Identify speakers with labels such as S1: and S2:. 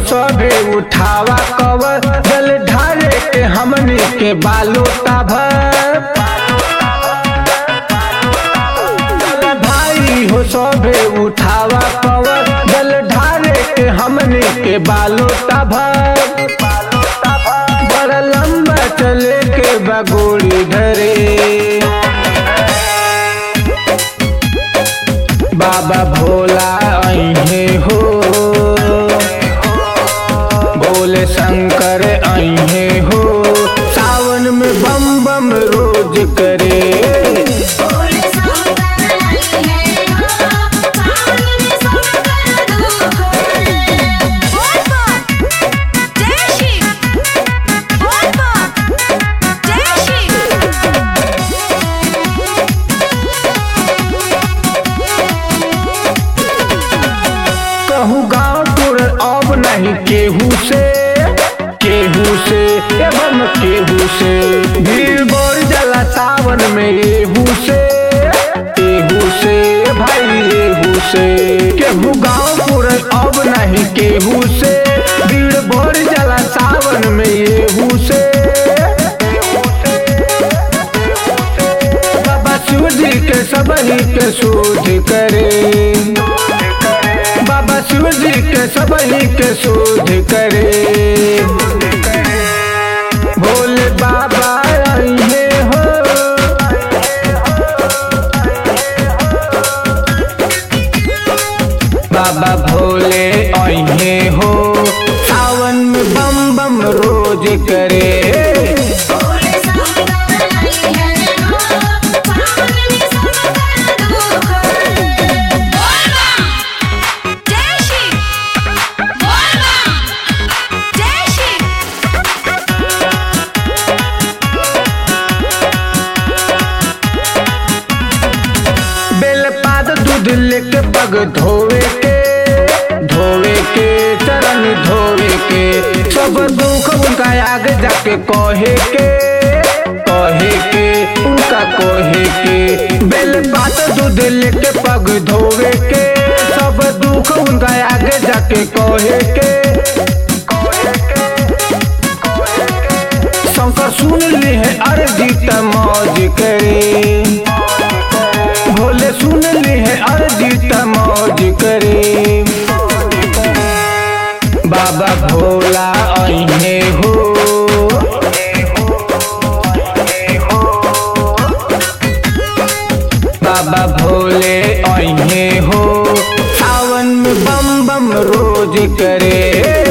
S1: सभे उठावा कवर जल ढारे के हमनी के बालो भर भाई हो सभे उठावा कवर जल ढारे के हमनी के बालो भर बड़ा लंबा चले के बगोड़ी धरे बाबा भोला अहे हो भोले शंकर अहे हो सावन में बम बम रोज करे
S2: बोले शंकर है हो सावन में शंकर दुख बोल बम जय शिव बोल बम जय
S1: कहूँ गाँव टूर अब नहीं केहू से केहू से एवं केहू से भीड़ बोर जला सावन में एहू से एहू से भाई एहू से केहू गाँव टूर अब नहीं केहू से भीड़ बोर जला सावन में एहू से बाबा शिव जी के सबही के शोध करे बाबा शिव जी के सबही के शोध करे भोले बाबा अइहे हो बाबा भोले अइहे हो सावन में बम बम रोज करे
S2: बोले शंकर है हो सावन में शंकर दुख बोल बम जय शिव बोल बम जय शिव
S1: बेलपात दूध लेके पग धोवे के धोवे के चरण धोवे के सब दुख उनका आगे जाके कहे के कहे के उनका कहे के बेलपात दूध लेके पग धोवे के सब दुख उनका आगे जाके कहे के शंकर सुन ली है अर्जी त मौज करे भोले सुन ली है अर्जी त मौज करे बाबा भोला अहे हो बाबा भोले अहे हो सावन में बम बम रोज करे